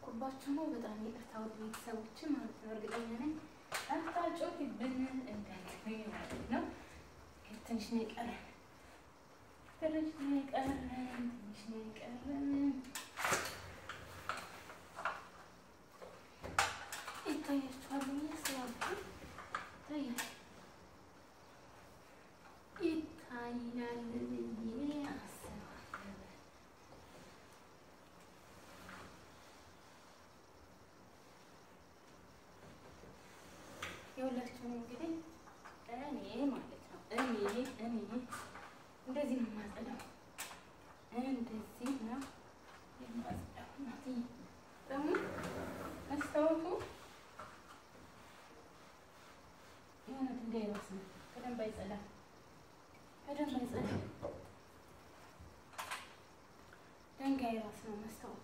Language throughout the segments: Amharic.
እየጮህኩባችሁ ነው። በጣም ይቅርታ ውድ ቤተሰቦች ማለት ነው። እርግጠኛ ነኝ አታጮህብን እንዳትሉኝ ማለት ነው። ትንሽ ነው የቀረን፣ ትንሽ ነው የቀረን፣ ትንሽ ነው የቀረን። ይታያችኋል ብዬ ስላልኩ ይታያል ይታያል ብዬ አስባለሁ። የሁላችሁም እንግዲህ እኔ ማለት ነው እኔ እኔ እንደዚህ ነው የማጸዳው፣ እንደዚህ ነው የማጸዳው። እናትዬ ደግሞ መስታወቱ የሆነ ድንጋይ ራስ ነው። በደንብ አይጸዳም፣ በደንብ አይጸዳም። ድንጋይ ራስ ነው መስታወቱ።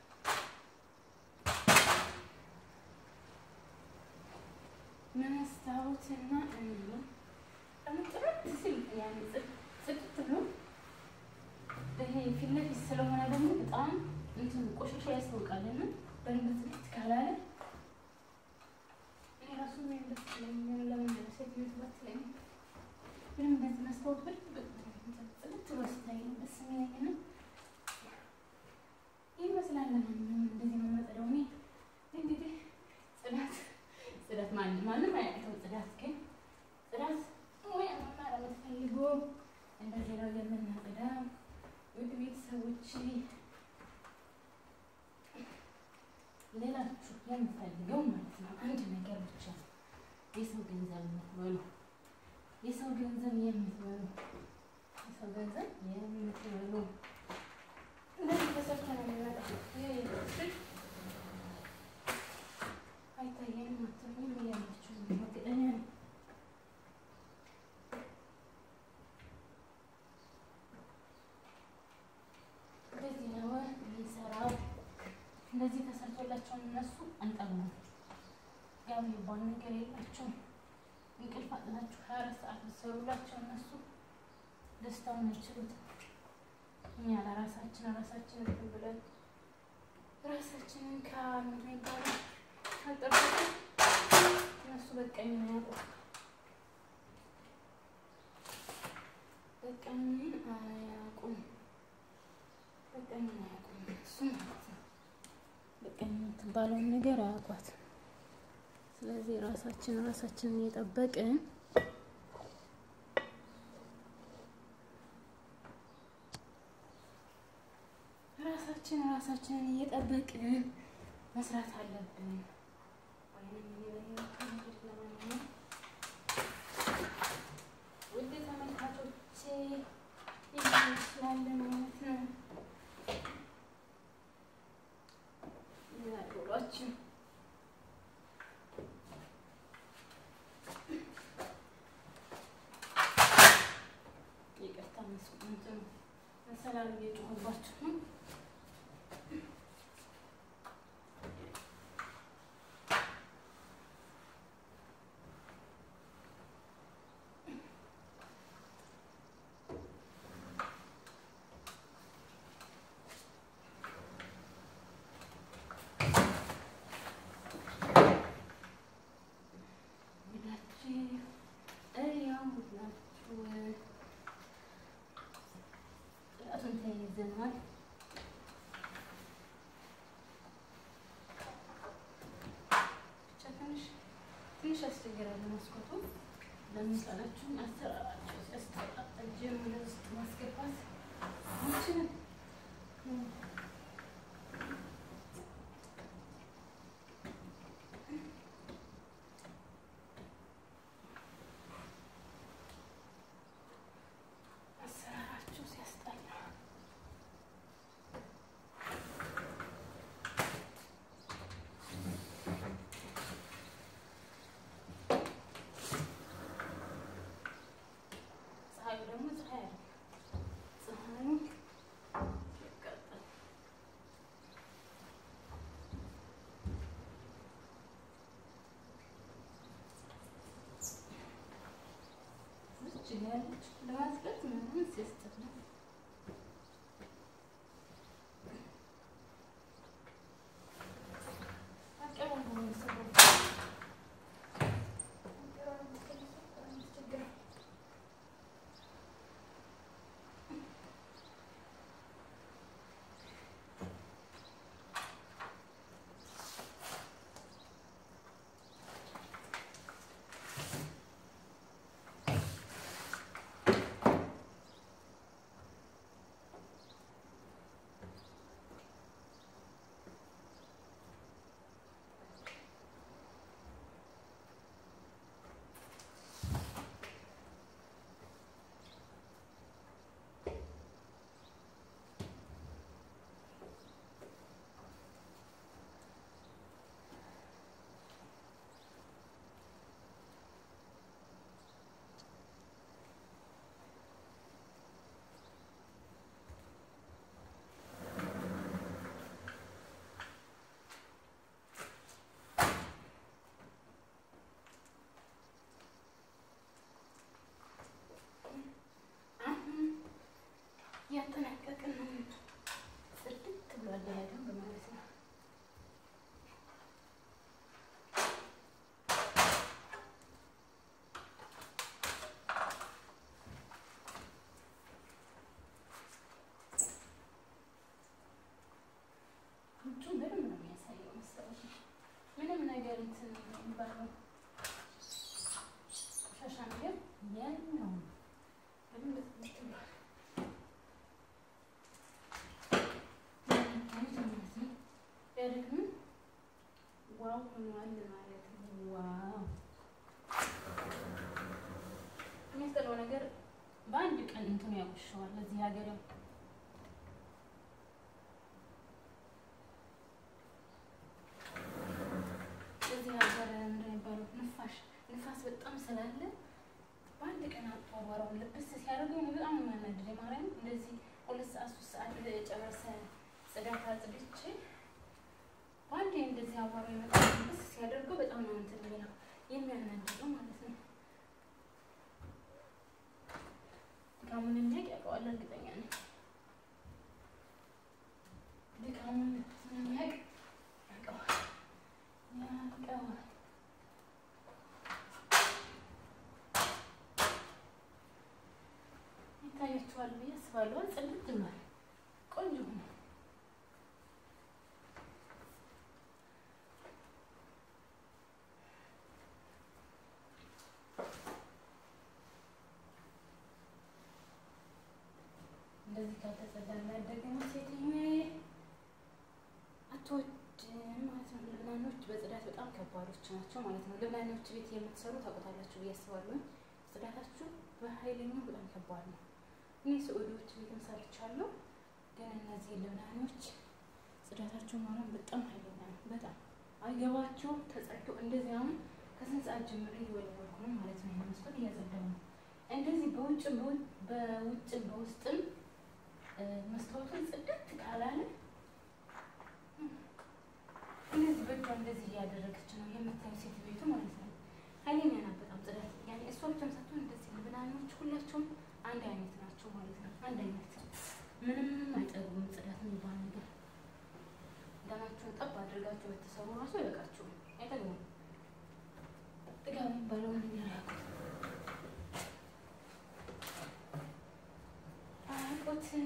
መስታወትና እኔ ደግሞ ጥርት ሲል ያኔ ጽድት ብሎ ይሄ ፊት ለፊት ስለሆነ ደግሞ በጣም እንትን ቆሻሻ ያስታውቃልና በደንብ ጽድት ካላለ እኔ ራሱ ምን ደስ ይለኛል። ለምን ደስ ይለኛል ስለኝ ምንም በዚህ መስታወት በደንብ ጽድት ብሎ ሲታይ ነው ደስ የሚለኝና ይመስላል። ለማንኛውም እንደዚህ ነው የማጸዳው እኔ እንግዲህ ጽዳት ጽዳት ማንም ማንም አያውቀው። ጽዳት ግን ጽዳት ወይ መማር የምትፈልጉ እንደዚህ ነው የምናጸዳው። ውድ ቤተሰቦች ሌላችሁ የምፈልገው ማለት ነው አንድ ነገር ብቻ የሰው ገንዘብ የምትበሉ የሰው ገንዘብ የምትበሉ የሰው ገንዘብ የምትበሉ እንደዚህ ተሰርቶ ነው የሚመጣው። አይታየንም አትሉኝም? እያላችሁ ነው እርግጠኛ ነኝ። እንደዚህ ነው የሚሰራው። እንደዚህ ተሰርቶላቸው እነሱ አንጠግቡም። ያው የሚባል ነገር የላቸውም። እንቅልፍ አጥናችሁ ሀያ አራት ሰዓት ብትሰሩላቸው እነሱ ደስታውን አይችሉትም። እኛ ለራሳችን ራሳችንን እንትን ብለን ራሳችንን ከምንድን ነው የሚባለው ካልጠበቅን እነሱ በቃኝ አያውቁም። በቃኝን አያውቁም። በቃኝን አያውቁም እሱ ማለት ነው። በቃኝ የምትባለውን ነገር አያውቋትም። ስለዚህ ራሳችን ራሳችንን እየጠበቅን ራሳችን ራሳችንን እየጠበቅን መስራት አለብን። ውድ ተመልካቾቼ ይመስላል ማለት ነው ውሏችን። ይቅርታ መስቁንትን መሰላሉ እየጮኸባችሁ ነው። ተይዘናል። ብቻ ትንሽ ትንሽ ያስቸግራል መስኮቱ ለሚቀላችሁ አሰራራቸው ሲያስጠላ እጅን ወደ ውስጥ ማስገባት አንችልም። አሰራራቸው ሲያስጠላ ፀሐዩ ደግሞ ፀሐይ አለ። ፀሐዩ ያቃጥላል። እዚች ጋ ያለች ለማጽዳት ምናምን ሲያስጠላ ሆኗል ማለት ነው። ዋው የሚያስጠላው ነገር በአንድ ቀን እንትኑ ያቆሸዋል። እዚህ ሀገር ያው እዚህ ሀገር እንደሚባለው ንፋሽ ንፋስ በጣም ስላለ በአንድ ቀን አጥቶ አቧራውን ልብስ ሲያደርገው በጣም ነው የሚያናድደኝ። ማርያም እንደዚህ ሁለት ሰዓት ሶስት ሰዓት ጨረሰ ጽዳት አጽድቼ በአንዴ እንደዚህ አቧራ የመጣ ልብስ ሲያደርገው በጣም ነው እንትን የሚለው የሚያናድደው ማለት ነው። ድካሙን የሚያውቅ ያውቀዋል፣ እርግጠኛ ነኝ። ድካሙን የሚያውቅ ያውቀዋል ያውቀዋል። ይታያችኋል ብዬ አስባለሁ። ጽድት ብሏል፣ ቆንጆ ነው። እንደዚህ ካልተጸዳ የሚያደግማ ሴትዮ አትወድም ማለት ነው። ልብናኖች በጽዳት በጣም ከባዶች ናቸው ማለት ነው። ልብናኖች ቤት የምትሰሩ ታውቁታላችሁ ብዬ አስባለሁ። ጽዳታችሁ በኃይለኛው በጣም ከባድ ነው። እኔ ሰዑዲዎች ቤትም ሰርቻለሁ፣ ግን እነዚህ ልብናኖች ጽዳታቸው ማለት በጣም ኃይለኛ ነው። በጣም አይገባቸውም። ተጸድቶ እንደዚህ አሁን ከስንት ሰዓት ጀምሬ እየወለወልኩ ነው ማለት ነው። መስኮት እያጸዳሁ ነው። እንደዚህ በውጭም በውጭም በውስጥም መስታወቱን ጽድት ካላለ እንደዚህ በእጇ እንደዚህ እያደረገች ነው የምታዩ ሴት ቤቱ ማለት ነው። ኃይለኛ ናት በጣም ጽዳት። ያኔ እሷ ብቻም ሳትሆን እንደዚህ ልብናኖች ሁላቸውም አንድ አይነት ናቸው ማለት ነው። አንድ አይነት ምንም አይጠጉም። ጽዳት የሚባል ነገር ደማችሁን ጠብ አድርጋችሁ በተሰሩ ራሱ አይበቃችሁም፣ አይጠግሙም። ጥጋብ የሚባለውን ነገር ያውቁት አያውቁትም።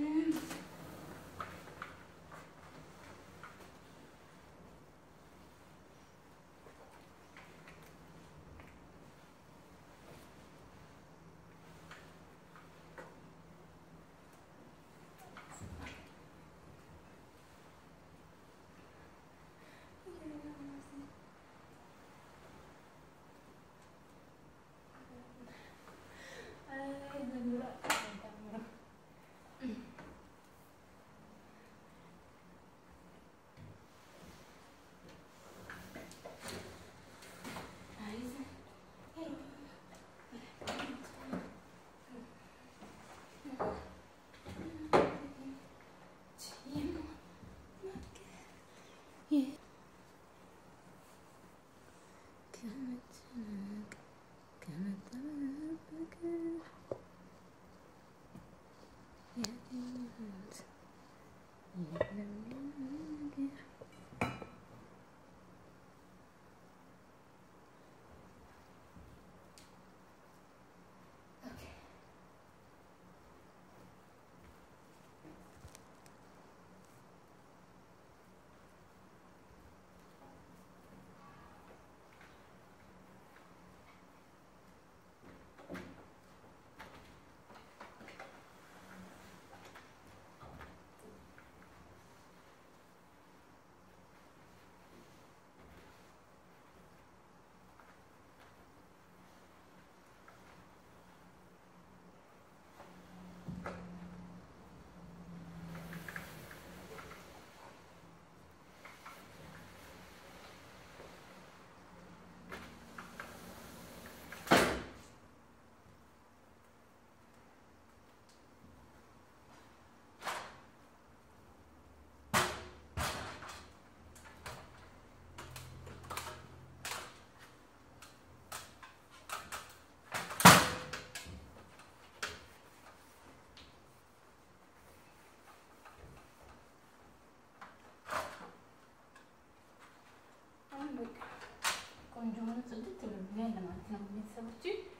ቆንጆ ሆኖ ጽድት ብሎኛል ማለት ነው። ቤተሰቦች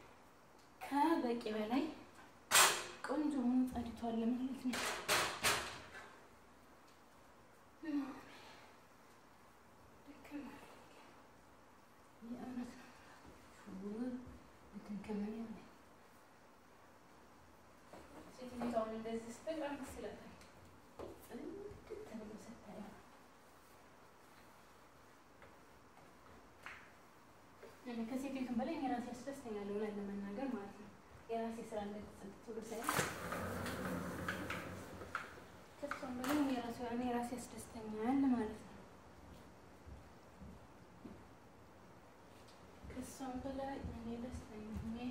ከበቂ በላይ ቆንጆ ሆኖ ጸድቷል ማለት ነው። ሴትዮዋን እንደዚህ ስትል በጣም ደስ ይላታል። ጽድት ተብሎ ስታየው ያስደስተኛል እውነት ለመናገር ማለት ነው። የራሴ ስራ እንደተሰጥ ብሎ ሳይሆን ከሷም በላይ የራሱ እኔ ራሴ ያስደስተኛል ማለት ነው። ከሷም በላይ እኔ ደስተኛ ነኝ።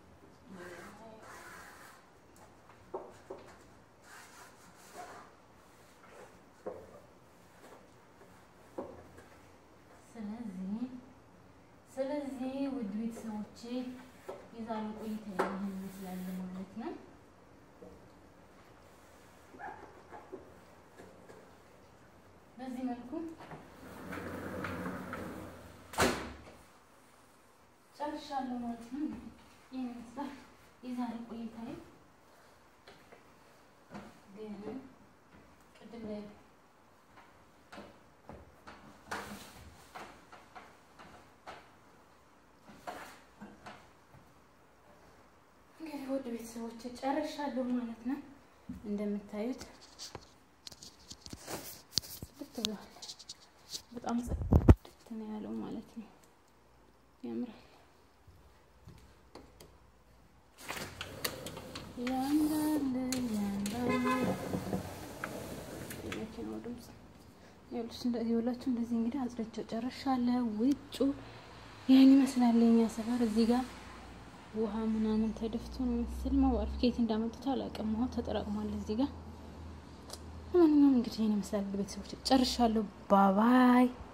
ስለዚህ ስለዚህ ውድ ቤተሰቦቼ የዛሬው ቆይታ ይህን ይመስላል ማለት ነው። በዚህ መልኩ ጨርሻለሁ ማለት ነው። ይህን ይመስላል የዛሬ ቆይታዬ። ግን ቅድም ላይ እንግዲህ ውድ ቤተሰቦች ጨርሻለሁ ማለት ነው። እንደምታዩት ጽድት ብሏል። በጣም ጽድት ነው ያለው ማለት ነው። ያምራል። ያምራል፣ ያምራል። የመኪናው ድምፅ ይኸውልሽ፣ እንደዚህ ሁላችሁ እንደዚህ እንግዲህ አጽድቼው ጨርሻለሁ። ውጩ ይህን ይመስላል የኛ ሰፈር እዚህ ጋር ውሃ ምናምን ተደፍቶ ነው መሰል መዋል ከየት እንዳመጡት አላውቅም። ውሃው ተጠራቅሟል እዚህ ጋር። ለማንኛውም እንግዲህ ይህን ይመስላል ቤተሰቦች ጨርሻለሁ። ባባይ